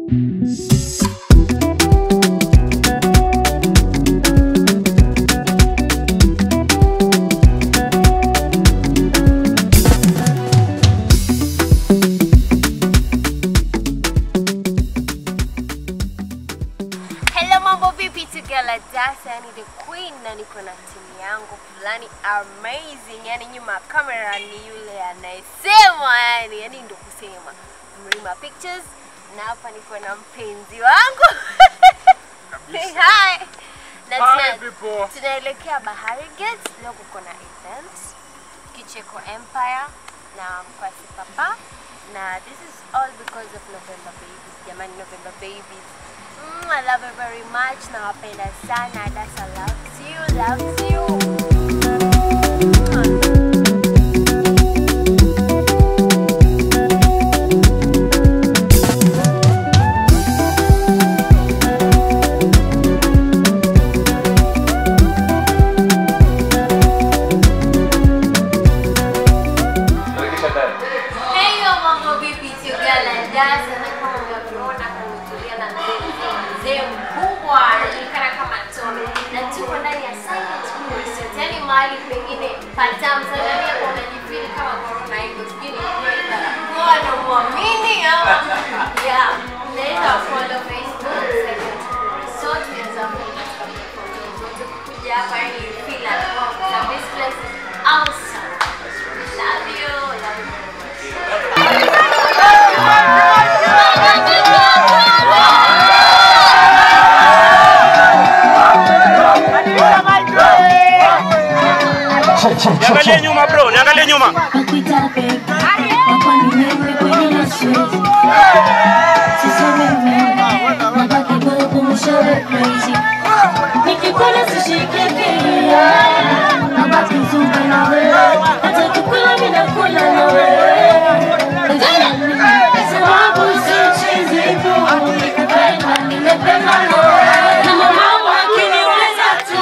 Hello, mambo vipi? Tugela Dasa, yani the queen, na niko na timu yangu fulani amazing, yani nyuma ya kamera ni yule anayesema, yani yani ndo kusema Mrima Pictures, na hapa niko na mpenzi wangu Say hi. Na Hi, tuna- people. tunaelekea Bahari Gate, leo kuko na event Kicheko Empire na Mkwasi Papa na this is all because of November Babies. Jamani, November Babies. Mm, I love you very much. Nawapenda sana. Dasa loves you, loves you. Heyo mambo vipi Tugala Dasa, na kama unavyoona kumetulia na mzee mzee mkubwa anajulikana kama Tome, na tuko ndani ya Silent Moon Resort, yani mahali pengine patamu sana, yani hapo unajifeel kama corona hivyo, sijui ni kweli barakoa na muamini ama yeah, unaweza follow Facebook Silent Moon Resort, unaweza follow katika platform zote, kuja hapa yani you feel at home, na this place is awesome. Love you, love you very much. Niangalie nyuma bro, niangalie nyuma. Nakuita baby, nakuwa ni wewe kwenye na stress. Siseme wewe, nabaki bubu mshauri crazy. Nikikuona sishike kia, nabaki zunga na wewe. Hata kukula mimi nakula na wewe. Sababu si chizi tu, nimependa, nimependa na wewe. Na mama akiniuliza tu,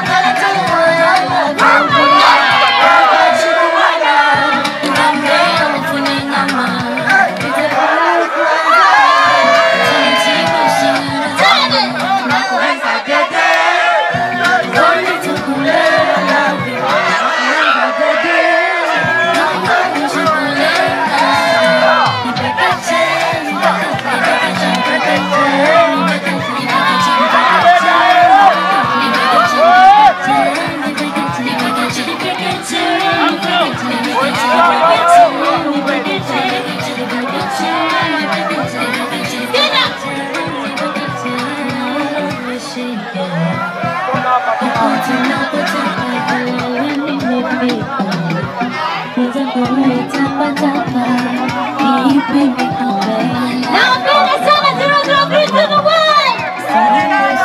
Napenda sana zero zero three to the one.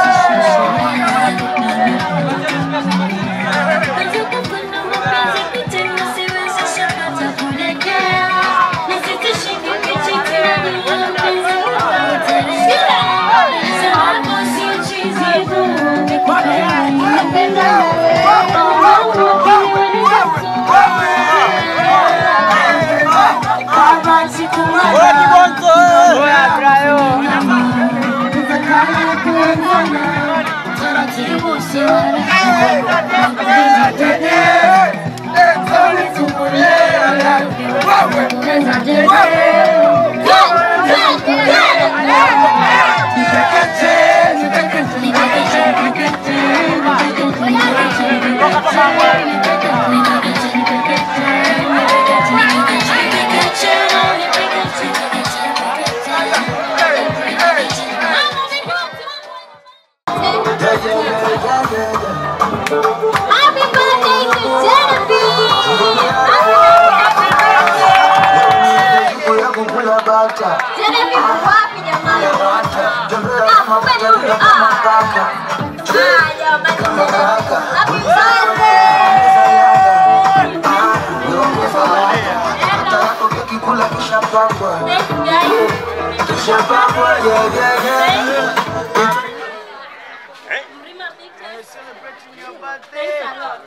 Happy birthday to Genevieve! Genevieve wapi jamani? Ah, kumbe ni huyu. Ah. Ah, jamani. Happy birthday! Thank you guys. Thanks a lot.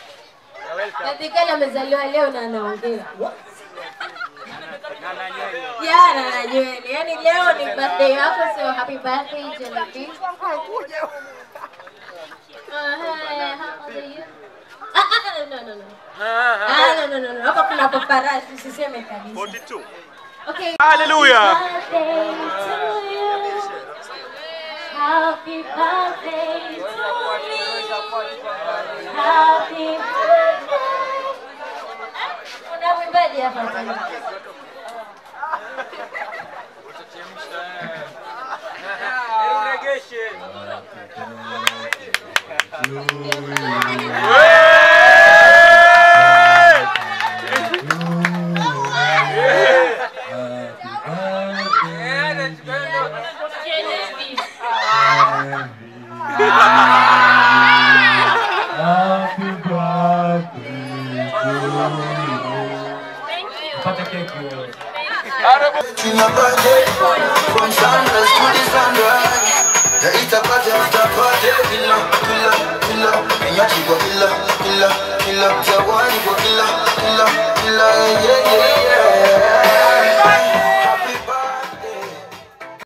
Natikana amezaliwa leo na anaongea. Jana na nywele. Yaani leo ni birthday yako sio happy birthday Jellyfish. Uh, hey, how old are you? Ah, ah, no, no, no. Ah, no, no, no, no. Hapa kuna paparazzi, usiseme kabisa. 42. Okay. Hallelujah. birthday to you. Happy birthday to me. Happy birthday. Kuna mwimbaji hapa tena. Happy birthday to you. Pata keki wewe. In a birthday, from sunrise to the sunrise. Yeah, it's a party after party. Killer, killer, killer. And your chico killer, killer, killer. Say one, you go killer, killer, killer. Yeah,